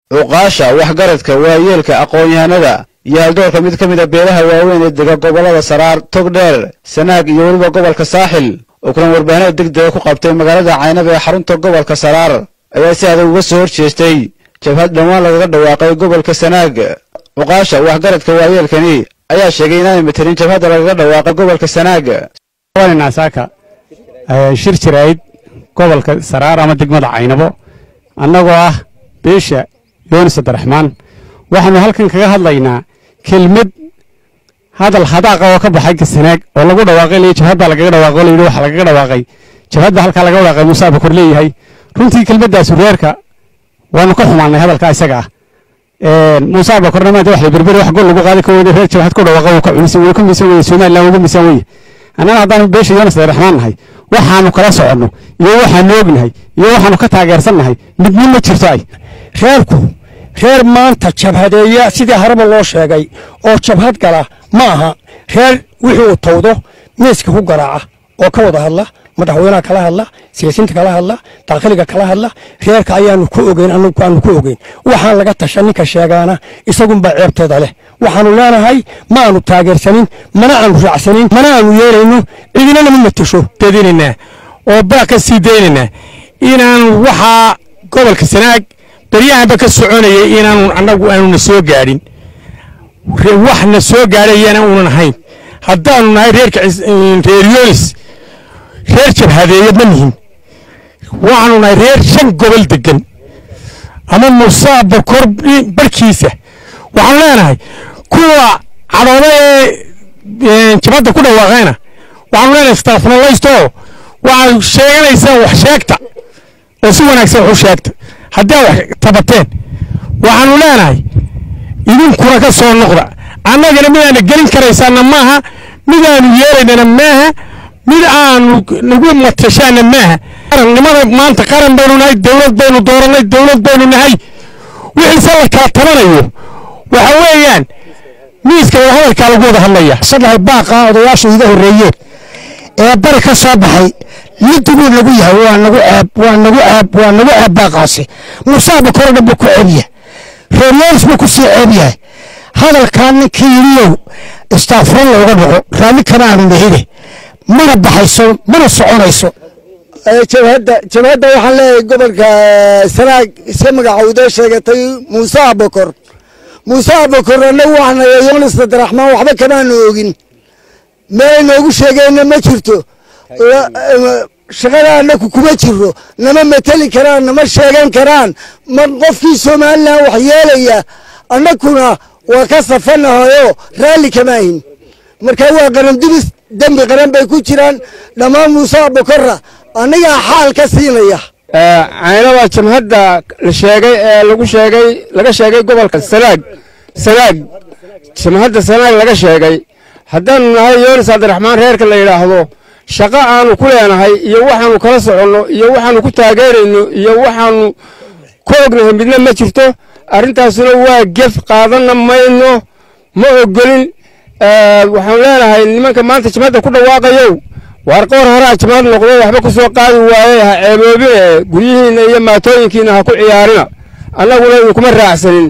cuqaasha waxgaradka waayeelka aqoon-yahanada iyo haldoorka mid ka mid a beelaha waaweyn ee dega gobollada saraar togdheer sanaag iyo weliba gobolka saaxil oo kulan warbaahinada degdega ku qabtay magaalada caynaba ee xarunta gobolka saraar ayaa si adag uga soo horjeestay jabhad dhowaan lagaga dhawaaqay gobolka sanaag cuqaasha waxgaradka waayeelkani ayaa sheegay inaanay matelin jabhadda lagaga dhawaaqay gobolka sanaag saaka shir jirayd gobolka saraar ama degmada caynabo annagoo ah beesha yoonis abdiraxmaan waxaanu halkan kaga hadlaynaa kelmad hadal hadaaqa oo ka baxay sanaag oo lagu dhawaaqay ley jabhad baa lagaga dhawaaqay oo layidhi waxa lagaga dhawaaqay jabhad baa halkaa laga dhawaaqay muuse abakor leeyahay runtii kelmaddaas reerka waanu ka xumaanay hadalka isaga ah muuse abakorna maanta wax la berberi wax gol lagu qaadi ka weyday reer jabhad ku dhawaaqa uu ka cunisan wuu ka miisan weye somaliland uga miisan weye annaga haddaanu beesha yoonis abdiraxmaan nahay waxaanu kala soconno iyo waxaanu ognahay iyo waxaanu ka taageersannahay midna ma jirto ay reerku reer maanta jabhadeeya sidii haraba loo sheegay oo jabhad gala ma aha reer wixii uu tawdo miiska ku garaaca oo ka wada hadla madaxweynaha kala hadla siyaasiinta kala hadla dakhiliga kala hadla reerka ayaanu ku ogeyn anagu aanu ku ogeyn waxaan laga tasha ninka sheegaana isagunbaa ceebteeda leh waxaanu leenahay ma aanu taageersanin mana aanu raacsanin mana aanu yeelayno cidinana ma matasho dadinaynaa oo baa ka sii daynaynaa inaanu waxaa gobolka sanaag baryahanba ka soconayay inaanu annagu aanuna soo gaadhin waxna soo gaadhayana uunan ahayn haddaanu nahay reerka reer yoonis reer jabhadeeya ma nihin waxaanu nahay reer shan gobol degan ama musaa bakor barkiisa waxaanu leenahay kuwa cadhooda ee jabhadda ku dhawaaqayna waxaanu leenahay istaafnalaysto waxaad sheeganaysaan wax sheegta oo si wanaagsan wax u sheegta haddaa wax tabateen waxaanu leenahay idinkuna ka soo noqda annagana midaana gelin karaysaana maaha midaanu yeelaynana maaha mid aanu nagu matashaana maaha qarannimada maanta qaran baynu nahay dowlad baynu doorannay dowlad baynu nahay wixiise la kala tabanayo waxa weeyaan miiska wadahadalkaa lagu wada hadlaya saddex baaqa odayaashu iga horreeyeen ee bari ka soo baxay miduguu nagu yahay waa nagu ceeb waa nagu ceeb waa nagu ceeb baaqaasi musaaba koro dhan buu ku ceebyahay reeryeelis buu ku sii ceeb yahay hadalkaa ninkii yidhiyow istaafran looga dhaco raalli kama aanu nahine mana baxayso mana soconayso jabhadda jabhadda waxaan leeyahay gobolka sanaag iska magacowda sheegatay muuse abakor muuse abakor annagu waxnaya yoonis abdiraxmaan waxba kamaanu ogin meel noogu sheegeenna ma jirto shaqada annaku kuma jiro nama mateli karaan nama sheegan karaan ma qofkii somalilan wax yeelaya annakuna waa ka safanahayo raalli kama ahin marka waa qarandubis dembi qaran bay ku jiraan dhammaan muuse abakora annagaa xaal ka siinaya caynaba jabhadda la sheegay ee lagu sheegay laga sheegay gobolka sanaag sanaag jabhadda sanaag laga sheegay haddaanu nahay yoonis abdiraxmaan reerka la yidhaahdo shaqo aanu ku leenahay iyo waxaanu kala soconno iyo waxaanu ku taageerayno iyo waxaanu ku ognahay midna ma jirto arrintaasuna waa gef qaadanna mayno ma ogolin waxaanu leenahay nimanka maanta jabhadda ku dhawaaqayow waar qoor horaa jabhad noqdo waxba ku soo qaadi waaye ha ceeboobine guryihiinna iyo maatooyinkiinna ha ku ciyaarina annaguna idinkuma raacsanin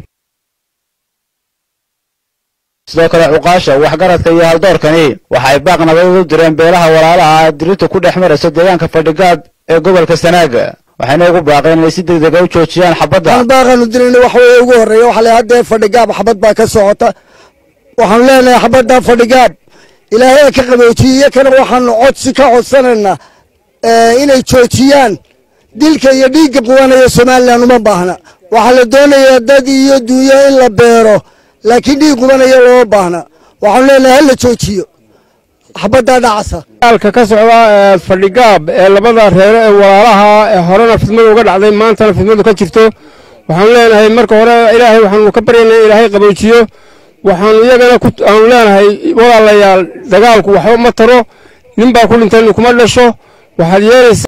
sidoo kale cuqaasha waxgaradka iyo haldoorkani waxay baaq nabadad u direen beelaha walaalaha ah dirinta ku dhex maraysa deegaanka fadhigaad ee gobolka sanaag waxayna ugu baaqeen inay si degdega u joojiyaan xabadda baaqaanu dirayna wax weeye ugu horreeya waxa le haddee fadhigaab xabad baa ka socota waxaanu leenahay xabadda fadhigaab ilaahay ka qaboojiye iyakana waxaanu codsi ka codsanaynaa inay joojiyaan dilka iyo dhiigga qubanaya somalilan uma baahna waxaa la doonayaa dad iyo duunyo in la beero laakiin dhiig qubanaya looma baahna waxaanu leenahay hala joojiyo xabaddaa dhacasa dagaalka ka socda ee fadhigaab ee labada reere ee walaalaha ee horena fidmadu uga dhacday maantana fidmadu ka jirto waxaanu leenahay marka hore ilaahay waxaanu ka baryaynaa ilaahay qaboojiyo waxaanu iyagana aanu leenahay walaalayaal dagaalku waxba ma taro nin baa ku dhintay ninkuma dhasho waxaad yeelaysa